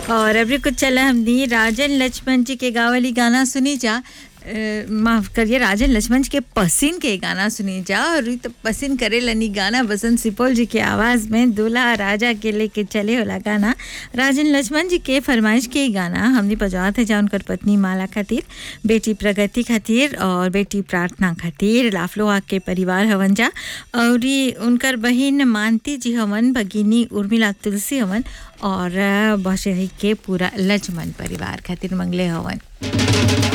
और अभी कुछ चला हमने राजन लक्ष्मण जी के गावली गाना सुनी जा अ, माफ करिए राजन लक्ष्मण जी के पसीन के गाना सुनी जा और ई तो पसीन करे लनी गाना बसंत सिपोल जी के आवाज़ में दूल्हा राजा के लेके चले वाला गाना राजन लक्ष्मण जी के फरमाइश के ही गाना हमने बजावत है जा उनकर पत्नी माला खातिर बेटी प्रगति खातिर और बेटी प्रार्थना खातिर लाफलोहा के परिवार हवन जा और ई उनकर बहिन मानती जी हवन भगिनी उर्मिला तुलसी हवन और बशरी के पूरा लक्ष्मण परिवार खातिर मंगले हवन